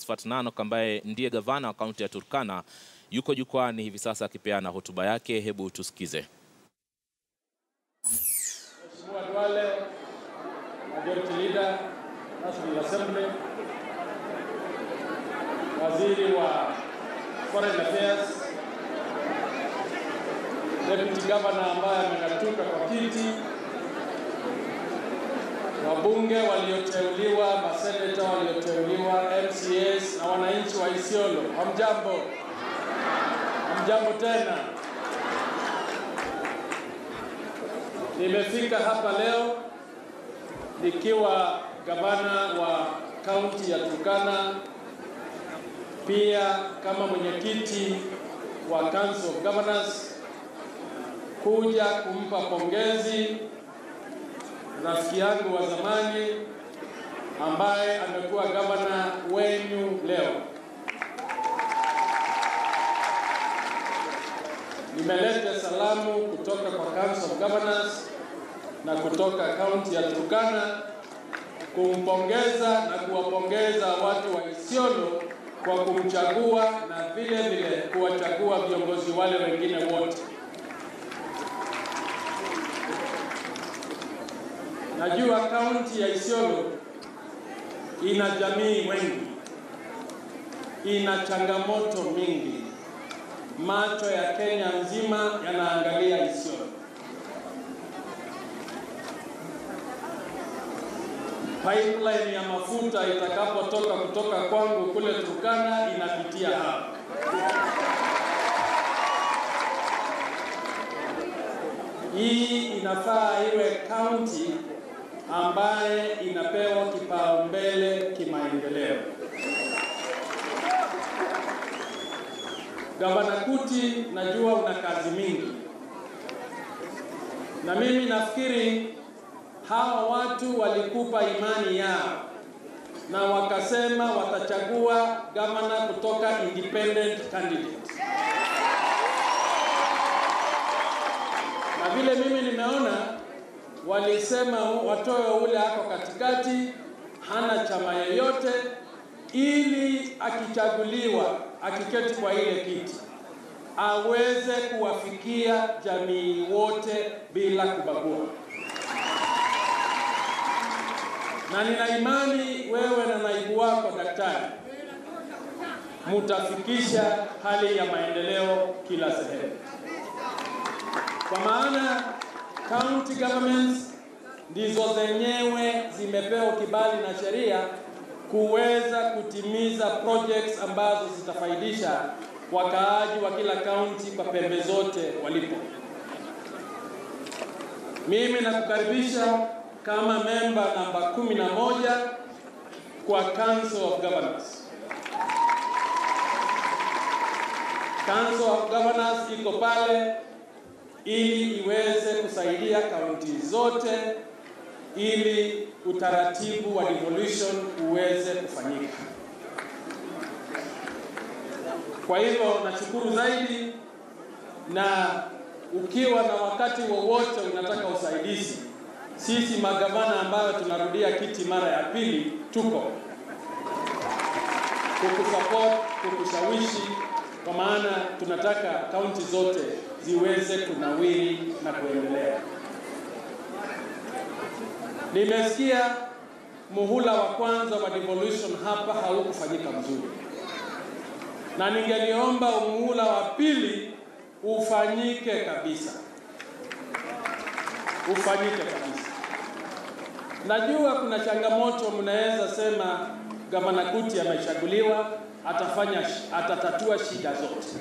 Oxford Nanok ambaye ndiye gavana wa kaunti ya Turkana yuko jukwani hivi sasa akipeana hotuba yake. Hebu tusikize. Mheshimiwa Duale, Majority Leader, National Assembly, Waziri wa Foreign Affairs, Deputy Governor ambaye ameng'atuka kwa kiti, wabunge walioteuliwa, maseneta walioteuliwa, MCAs na wananchi wa Isiolo, hamjambo? Hamjambo tena. Nimefika hapa leo nikiwa gavana wa kaunti ya Turkana, pia kama mwenyekiti wa Council of Governors, kuja kumpa pongezi rafiki yangu wa zamani ambaye amekuwa gavana wenu leo. Nimeleta salamu kutoka kwa Council of Governors na kutoka kaunti ya Turkana kumpongeza na kuwapongeza watu wa Isiolo kwa kumchagua na vile vile kuwachagua viongozi wale wengine wote. Najua kaunti ya Isiolo ina jamii wengi, ina changamoto mingi. Macho ya Kenya nzima yanaangalia Isiolo. Pipeline ya mafuta itakapotoka kutoka kwangu kule Turkana inapitia hapa. Hii inafaa iwe kaunti ambaye inapewa kipaumbele kimaendeleo. Gavana Kuti, najua una kazi mingi, na mimi nafikiri hawa watu walikupa imani yao na wakasema watachagua gavana kutoka independent candidate, na vile mimi nimeona walisema watoe ule ako katikati, hana chama yeyote, ili akichaguliwa, akiketi kwa ile kiti, aweze kuwafikia jamii wote bila kubagua. Na nina imani wewe na naibu wako daktari mutafikisha hali ya maendeleo kila sehemu, kwa maana county governments ndizo zenyewe zimepewa kibali na sheria kuweza kutimiza projects ambazo zitafaidisha wakaaji wa kila kaunti kwa pembe zote walipo. Mimi nakukaribisha kama memba namba kumi na moja kwa Council of Governors. Council of Governors iko pale ili iweze kusaidia kaunti zote ili utaratibu wa devolution uweze kufanyika. Kwa hivyo nashukuru zaidi, na ukiwa na wakati wowote unataka usaidizi, sisi magavana ambayo tunarudia kiti mara ya pili tuko kukusupport, kukushawishi, kwa maana tunataka kaunti zote ziweze kunawiri na kuendelea. Nimesikia muhula wa kwanza wa devolution hapa haukufanyika mzuri, na ningeliomba muhula wa pili ufanyike kabisa, ufanyike kabisa. Najua kuna changamoto, mnaweza sema gavana Kuti amechaguliwa, atafanya atatatua shida zote.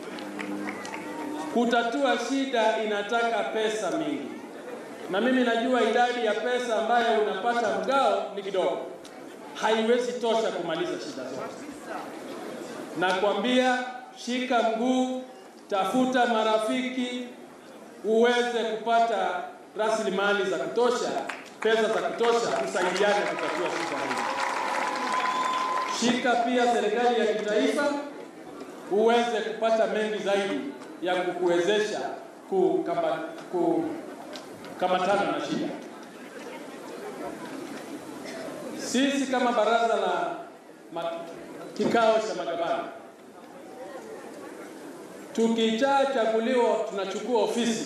Kutatua shida inataka pesa mingi, na mimi najua idadi ya pesa ambayo unapata mgao ni kidogo, haiwezi tosha kumaliza shida zote. Nakwambia, shika mguu, tafuta marafiki, uweze kupata rasilimali za kutosha, pesa za kutosha, tusaidiane kutatua shida hizi. Shika pia serikali ya kitaifa, uweze kupata mengi zaidi ya kukuwezesha kukama, kukamatana na shida. Sisi kama baraza la ma, kikao cha magavana. Tukishachaguliwa tunachukua ofisi.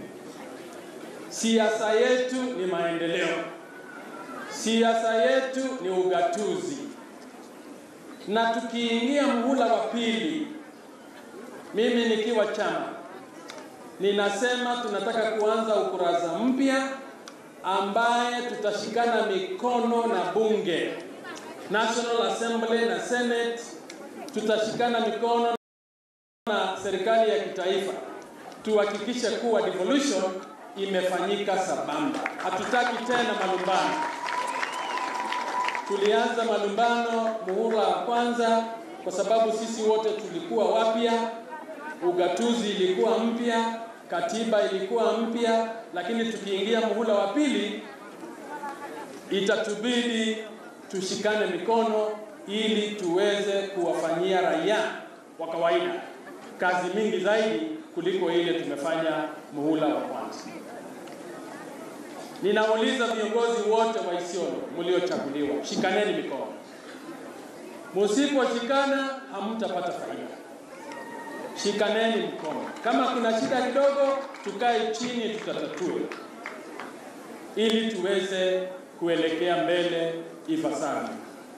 Siasa yetu ni maendeleo, siasa yetu ni ugatuzi, na tukiingia muhula wa pili, mimi nikiwa chama ninasema tunataka kuanza ukurasa mpya ambaye tutashikana mikono na bunge National Assembly na Senate, tutashikana mikono na serikali ya kitaifa tuhakikishe kuwa devolution imefanyika sambamba. Hatutaki tena malumbano. Tulianza malumbano muhula wa kwanza kwa sababu sisi wote tulikuwa wapya, ugatuzi ilikuwa mpya, katiba ilikuwa mpya, lakini tukiingia muhula wa pili itatubidi tushikane mikono ili tuweze kuwafanyia raia wa kawaida kazi mingi zaidi kuliko ile tumefanya muhula wa kwanza. Ninauliza viongozi wote wa Isiolo mliochaguliwa, shikaneni mikono. Musiposhikana hamtapata faida. Shikaneni mkono. Kama kuna shida kidogo, tukae chini, tutatatue ili tuweze kuelekea mbele ipasavyo.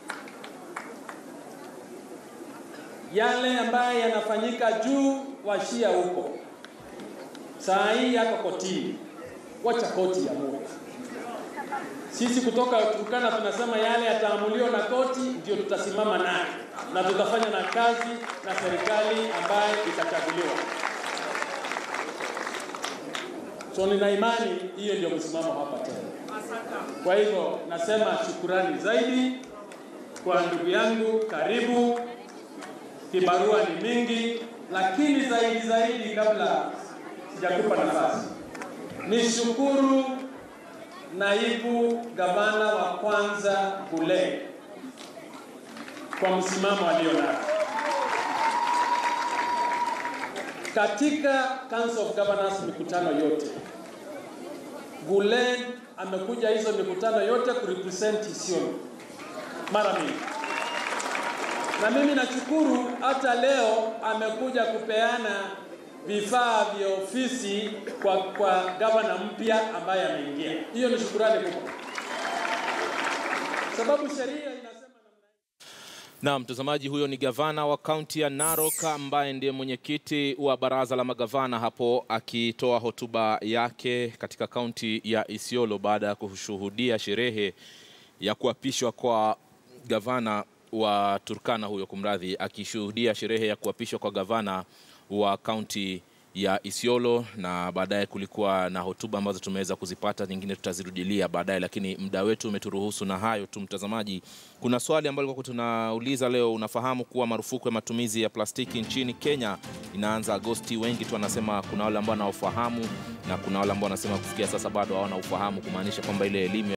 Yale ambayo yanafanyika juu, washia huko saa hii yako kotini, wacha koti ya Mungu. Sisi kutoka Turkana tunasema yale yataamuliwa na koti, ndio tutasimama naye na tutafanya na kazi na serikali ambayo itachaguliwa. So nina imani hiyo ndio msimamo hapa tena. Kwa hivyo nasema shukurani zaidi kwa ndugu yangu, karibu. Kibarua ni mingi, lakini zaidi zaidi, kabla sijakupa nafasi, nishukuru naibu gavana wa kwanza Gule kwa msimamo alionao katika Council of Governors mikutano yote. Gule amekuja hizo mikutano yote kurepresent Isiolo mara mingi, na mimi nashukuru hata leo amekuja kupeana vifaa vya ofisi kwa, kwa gavana mpya ambaye ameingia. Hiyo ni shukurani kubwa, sababu sheria inasema Na mtazamaji, huyo ni gavana wa kaunti ya Narok ambaye ndiye mwenyekiti wa baraza la magavana hapo akitoa hotuba yake katika kaunti ya Isiolo baada ya kushuhudia sherehe ya kuapishwa kwa gavana wa Turkana huyo, kumradhi, akishuhudia sherehe ya kuapishwa kwa gavana wa kaunti ya Isiolo, na baadaye kulikuwa na hotuba ambazo tumeweza kuzipata, nyingine tutazirudilia baadaye, lakini muda wetu umeturuhusu na hayo tu. Mtazamaji, kuna swali ambalo kwa tunauliza leo, unafahamu kuwa marufuku ya matumizi ya plastiki nchini Kenya inaanza Agosti? Wengi tu wanasema, kuna wale ambao wanaofahamu na kuna wale ambao wanasema kufikia sasa bado hawana ufahamu, kumaanisha kwamba ile elimu